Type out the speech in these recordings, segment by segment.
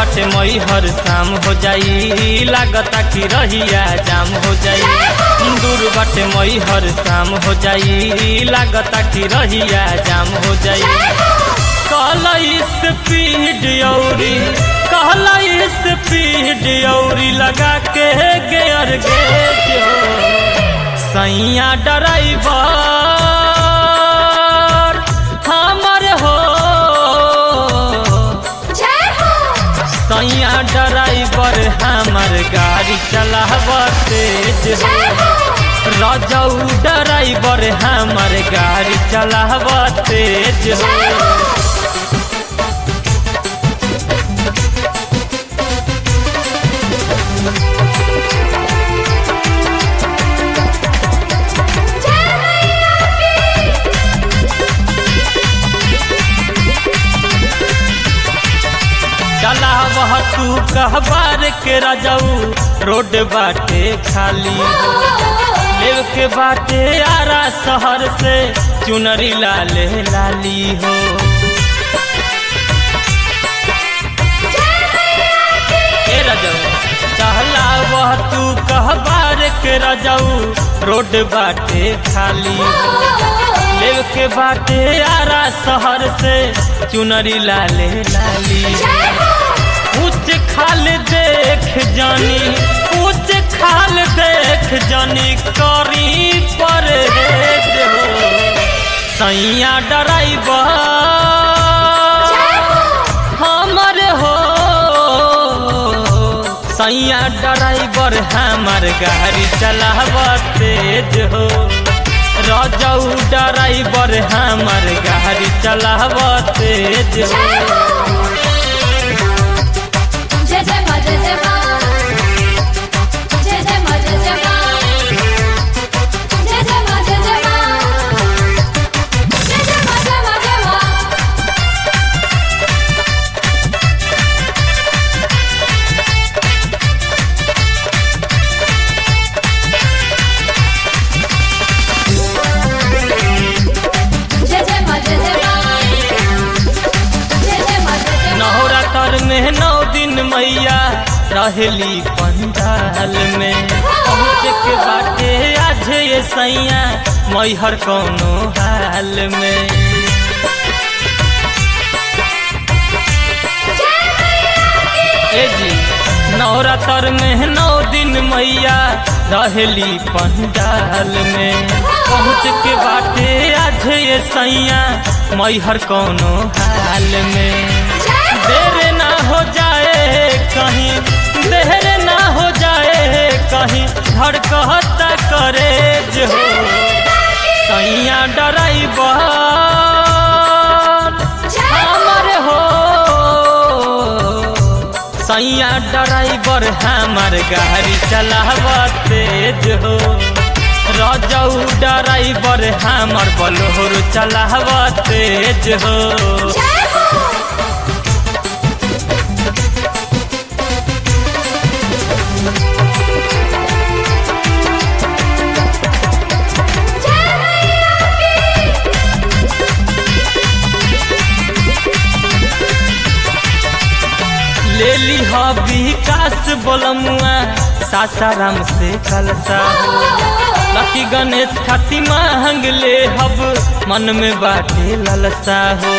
बाटे मई हर शाम हो जाई लागता कि रहिया जाम हो जाई दूर बाटे मई हर शाम हो जाई लागता कि रहिया जाम हो जाई कहला स्पीड औरी कहला स्पीड औरी लगा के गेयर गेज हो सैया ड्राइवर हमर हो सैया ड्राइवर हमर गाड़ी चलाव तेज हो रजऊ ड्राइवर हमर गाड़ी चलाव तेज हो चला वह तू कहबार के रजऊ रोड बाटे खाली लेव के बाटे आरा शहर से चुनरी लाले लाली हो ए रजऊ कहला वह तू कहबार के रजऊ रोड बाटे खाली लेव के बाटे आरा शहर से चुनरी लाले लाली ऊंच खाल देख जानी ऊंच खाल देख जानी करी पर सैया ड्राइवर हमर हो सैया ड्राइवर हमर गाड़ी चलाव तेज हो रजऊ ड्राइवर हमर गाड़ी चलाव तेज हो जय जय मा जय जय मा जय जय मा जय जय मा जय जय मा जय जय मा जय जय मा जय मा जय मा जय जय मा जय जय मा जय जय मा जय जय मा नौरा तर में नौ दिन मैया रहली पंडाल में पहुँच के बाटे आज ये सैया मैहर कौनो हाल में ए जी नवरात्र में नौ दिन मैया रहली पंडाल में पहुँच के बाटे आज ये सैया मैहर कौनो हाल में देर ना हो जाए कहीं देर ना हो जाए कहीं धड़कता करे जो सैया ड्राइवर हमर हो सैया ड्राइवर हमर गाड़ी चलाव तेज हो रजऊ ड्राइवर हमर बलोर चलाव तेज हो ले ली हा विकास बोलमुआ सासाराम से कलसा लकी गणेश खाती मांग ले हब मन में बाटे ललसा हो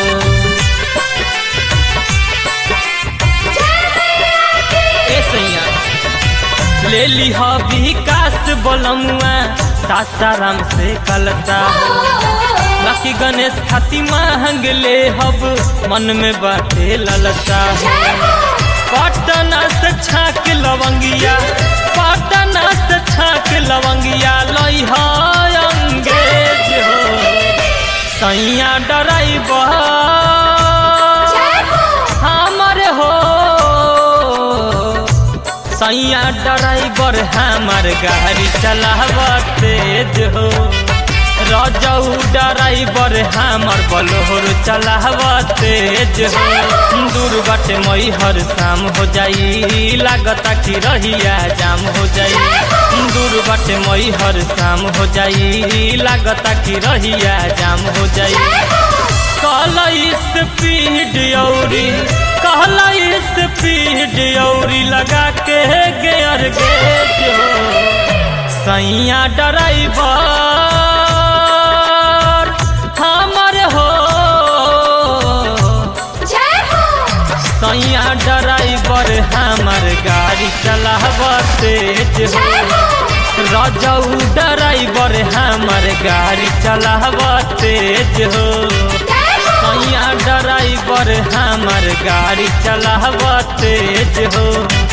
ए सैया ले ली हा विकास बोलमुआ सासाराम से कलसा लकी गणेश खाती मांग ले हब मन में बाटे ललसा हो पटना से छाक लवंगिया पटना से छाक लवंगिया लई अंगेज हो सैया ड्राइवर हमर हो सैया ड्राइवर हमर गाड़ी चलाव तेज हो रजऊ ड्राइवर हमर बलोर चलाव तेज हो दूर बाटे मई हर शाम हो जाई लागता कि रहिया जाम हो जाई दूर बाटे मई हर शाम हो जाई लागता कि रहिया जाम हो जाई कहला स्पीड औरी कहला स्पीड औरी लगा के गेयर गेज हो सैया ड्राइवर हमर हो जय हो सैया ड्राइवर हमर गाड़ी चलाव तेज हो जय हो रजऊ ड्राइवर हमर गाड़ी चलाव तेज हो जय हो सैया ड्राइवर हमर गाड़ी चलाव तेज हो